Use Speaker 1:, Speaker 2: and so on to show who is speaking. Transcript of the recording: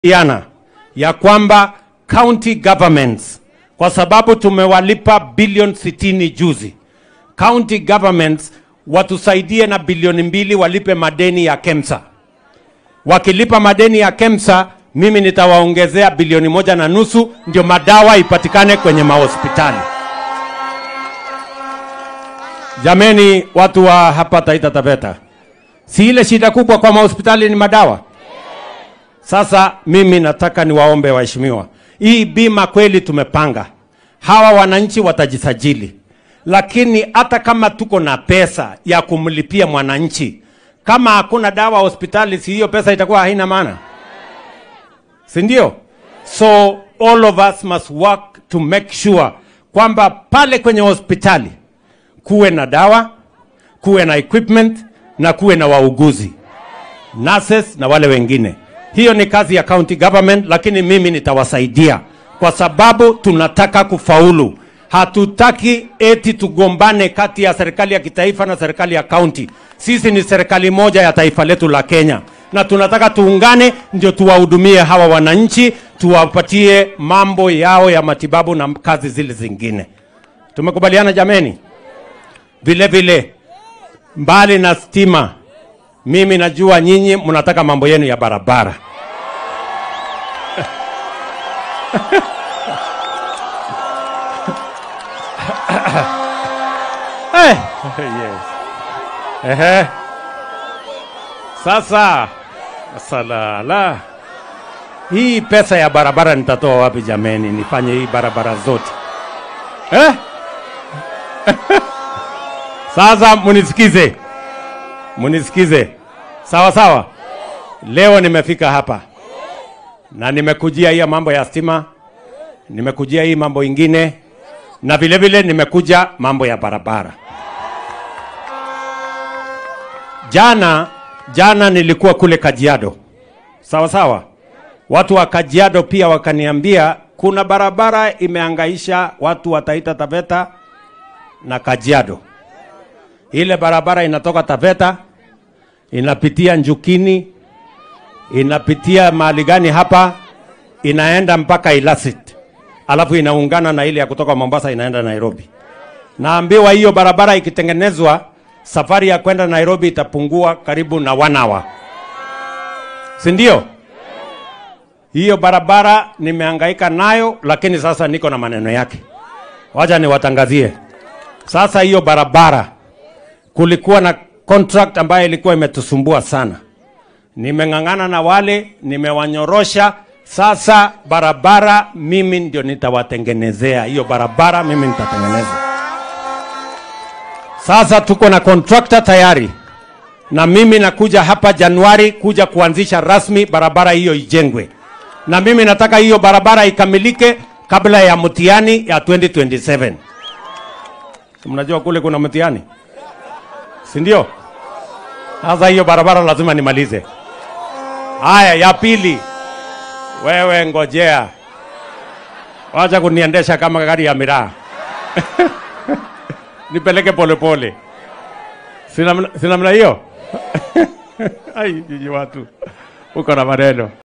Speaker 1: iana ya kwamba county governments kwa sababu tumewalipa bilioni sitini juzi, county governments watusaidie na bilioni mbili walipe madeni ya KEMSA. Wakilipa madeni ya KEMSA, mimi nitawaongezea bilioni moja na nusu ndio madawa ipatikane kwenye mahospitali. Jameni, watu wa hapa Taita Taveta, si ile shida kubwa kwa mahospitali ni madawa? Sasa mimi nataka niwaombe waheshimiwa, hii bima kweli tumepanga, hawa wananchi watajisajili, lakini hata kama tuko na pesa ya kumlipia mwananchi, kama hakuna dawa hospitali, si hiyo pesa itakuwa haina maana, si ndio? So all of us must work to make sure kwamba pale kwenye hospitali kuwe na dawa, kuwe na equipment na kuwe na wauguzi nurses na wale wengine. Hiyo ni kazi ya county government, lakini mimi nitawasaidia kwa sababu tunataka kufaulu. Hatutaki eti tugombane kati ya serikali ya kitaifa na serikali ya county. Sisi ni serikali moja ya taifa letu la Kenya, na tunataka tuungane ndio tuwahudumie hawa wananchi, tuwapatie mambo yao ya matibabu na kazi zile zingine. Tumekubaliana jameni? Vile vile mbali na stima, mimi najua nyinyi mnataka mambo yenu ya barabara. Eh, yes. Ehe. Sasa salala, hii pesa ya barabara nitatoa wapi jameni? Nifanye hii barabara zote eh? Sasa munisikize, munisikize sawa sawa. Leo nimefika hapa na nimekujia hii mambo ya stima, nimekujia hii mambo ingine, na vile vile nimekuja mambo ya barabara. Jana jana nilikuwa kule Kajiado, sawa sawa. Watu wa Kajiado pia wakaniambia kuna barabara imeangaisha watu wa Taita Taveta na Kajiado. Ile barabara inatoka Taveta inapitia Njukini, inapitia mahali gani hapa, inaenda mpaka Ilasit, alafu inaungana na ile ya kutoka Mombasa inaenda Nairobi. Naambiwa hiyo barabara ikitengenezwa, safari ya kwenda Nairobi itapungua karibu na one hour, si ndio? Hiyo barabara nimehangaika nayo, lakini sasa niko na maneno yake. Wacha niwatangazie sasa. Hiyo barabara kulikuwa na contract ambayo ilikuwa imetusumbua sana. Nimeng'ang'ana na wale, nimewanyorosha. Sasa barabara mimi ndio nitawatengenezea hiyo barabara, mimi nitatengeneza. Sasa tuko na contractor tayari, na mimi nakuja hapa Januari kuja kuanzisha rasmi barabara hiyo ijengwe, na mimi nataka hiyo barabara ikamilike kabla ya mtihani ya 2027. Mnajua kule kuna mtihani si ndio? Sasa hiyo barabara lazima nimalize. Haya, ya pili, wewe ngojea, wacha kuniendesha kama gari ya miraa nipeleke polepole, sina namna hiyo. Ai, nyinyi watu uko na maneno.